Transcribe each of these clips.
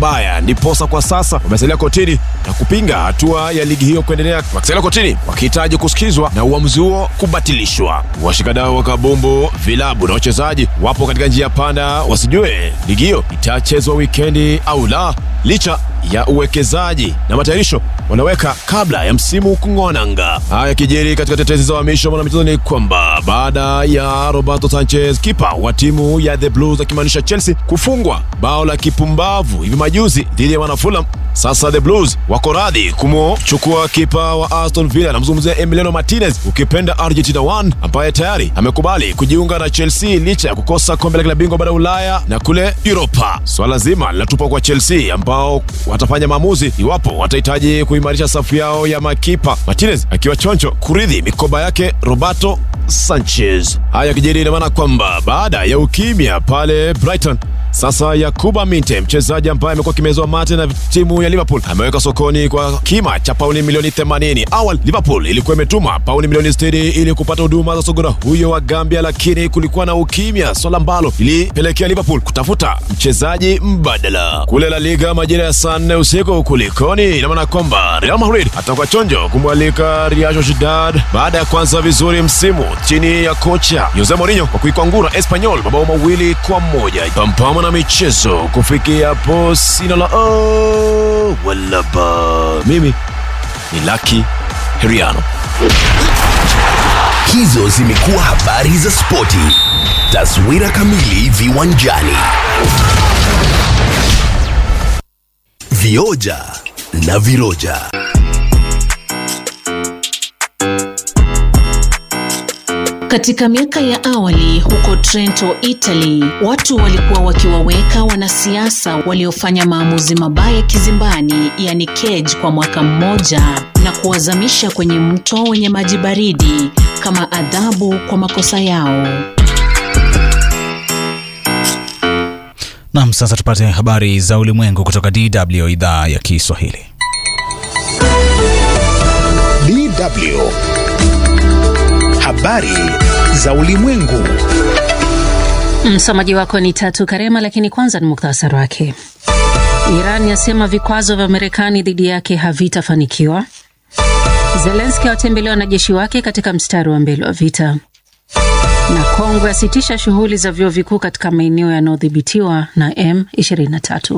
pabaya, ndiposa kwa sasa wamesalia kotini na kupinga hatua ya ligi hiyo kuendelea, wakisalia kotini wakihitaji kusikizwa na uamuzi huo kubatilishwa. Washikadau wa kabumbu, vilabu na wachezaji wapo katika njia panda, wasijue ligi hiyo itachezwa wikendi au la, licha ya uwekezaji na matayarisho wanaweka kabla ya msimu kung'oa nanga. Haya yakijiri katika tetezi za uhamisho mwanamichezo ni kwamba baada ya Roberto Sanchez kipa wa timu ya The Blues akimaanisha Chelsea kufungwa bao la kipumbavu hivi majuzi dhidi ya wana Fulham, sasa The Blues wako radhi kumchukua kipa wa Aston Villa, namzungumzia Emiliano Martinez ukipenda Argentina 1 ambaye tayari amekubali kujiunga na Chelsea licha ya kukosa kombe la klabu bingwa bara Ulaya na kule Europa. Swala zima linatupwa kwa Chelsea ambao watafanya maamuzi iwapo watahitaji kuimarisha safu yao ya makipa, Martinez akiwa choncho kuridhi mikoba yake Roberto Sanchez. Haya yakijiri, ina maana kwamba baada ya ukimya pale Brighton sasa Yakuba Minte, mchezaji ambaye amekuwa kimezwa mate na timu ya Liverpool, ameweka sokoni kwa kima cha pauni milioni 80. Awali Liverpool ilikuwa imetuma pauni milioni 60 ili kupata huduma za sogora huyo wa Gambia, lakini kulikuwa na ukimya, swala ambalo ilipelekea Liverpool kutafuta mchezaji mbadala. Kule La Liga majira ya saa nne usiku kulikoni, ina maana kwamba Real Madrid atakuwa chonjo kumwalika Real Sociedad baada ya kuanza vizuri msimu chini ya kocha Jose Mourinho kwa kuikwangura Espanyol mabao mawili kwa moja. Pampama na michezo kufikia hapo, sina la oh, wala ba. Mimi ni Lucky Heriano. Hizo zimekuwa habari za spoti. Taswira kamili viwanjani. Vioja na viroja. Katika miaka ya awali huko Trento, Italy, watu walikuwa wakiwaweka wanasiasa waliofanya maamuzi mabaya kizimbani, yani cage, kwa mwaka mmoja na kuwazamisha kwenye mto wenye maji baridi kama adhabu kwa makosa yao. Nam, sasa tupate habari za ulimwengu kutoka DW idhaa ya Kiswahili. DW habari za ulimwengu. Msomaji wako ni Tatu Karema, lakini kwanza ni muktasari wake. Iran yasema vikwazo vya Marekani dhidi yake havitafanikiwa. Zelenski awatembelea wanajeshi wake katika mstari wa mbele wa vita, na Kongo yasitisha shughuli za vyuo vikuu katika maeneo yanayodhibitiwa na M23.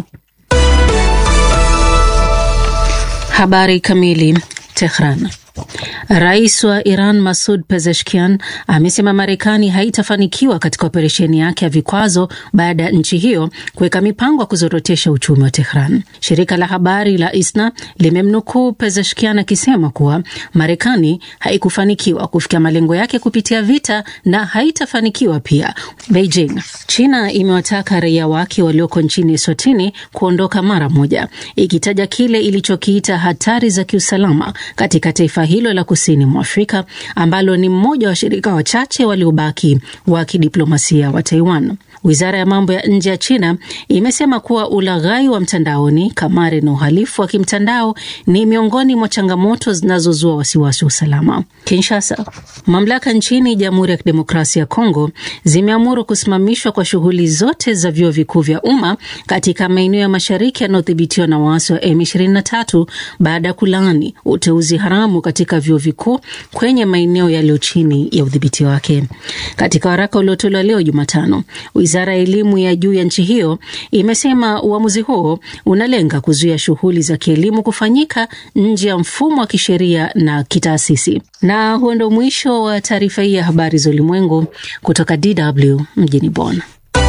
Habari kamili. Tehran. Rais wa Iran Masud Pezeshkian amesema Marekani haitafanikiwa katika operesheni yake ya vikwazo baada ya nchi hiyo kuweka mipango ya kuzorotesha uchumi wa Tehran. Shirika la habari la ISNA limemnukuu Pezeshkian akisema kuwa Marekani haikufanikiwa kufikia malengo yake kupitia vita na haitafanikiwa pia. Beijing. China imewataka raia wake walioko nchini Eswatini kuondoka mara moja, ikitaja kile ilichokiita hatari za kiusalama katika taifa hilo la kusini mwa Afrika ambalo ni mmoja wa washirika wachache waliobaki wa kidiplomasia wa Taiwan. Wizara ya mambo ya nje ya China imesema kuwa ulaghai wa mtandaoni, kamari na uhalifu wa kimtandao ni miongoni mwa changamoto zinazozua wasiwasi wa usalama. Kinshasa, mamlaka nchini Jamhuri ya Kidemokrasia ya Kongo zimeamuru kusimamishwa kwa shughuli zote za vyuo vikuu vya umma katika maeneo ya mashariki yanayodhibitiwa na waasi wa M23 baada ya kulaani uteuzi haramu katika vyuo vikuu kwenye maeneo yaliyo chini ya udhibiti wake. Katika waraka uliotolewa leo Jumatano, wizara ya elimu ya juu ya nchi hiyo imesema uamuzi huo unalenga kuzuia shughuli za kielimu kufanyika nje ya mfumo wa kisheria na kitaasisi. Na huo ndo mwisho wa taarifa hii ya habari za ulimwengu kutoka DW mjini Bonn.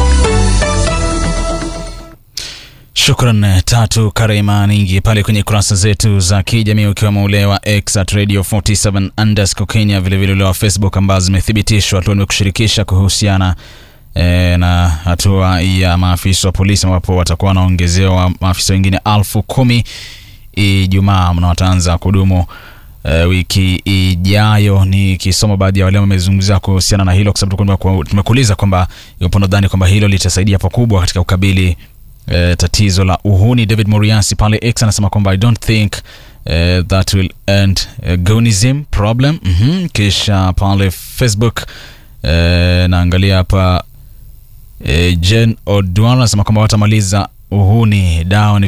Shukran Tatu Karema Ningi pale kwenye kurasa zetu za kijamii ukiwemo ule wa X at Radio 47 underscore Kenya, vilevile ule wa Facebook ambazo zimethibitishwa tu nimekushirikisha kuhusiana e, na hatua ya maafisa wa polisi ambapo watakuwa wanaongezewa maafisa wengine alfu kumi Ijumaa mna wataanza kudumu e, wiki ijayo. Nikisoma baadhi ya wale wamezungumzia kuhusiana na hilo, kwa sababu tumekuuliza kwamba iwapo nadhani kwamba hilo litasaidia pakubwa katika ukabili Uh, tatizo la uhuni. David Moriasi pale X anasema kwamba I don't think uh, that will end uh, gonism problem. mm -hmm. Kisha pale Facebook uh, naangalia hapa uh, Jen Odwala anasema kwamba watamaliza uhuni dawa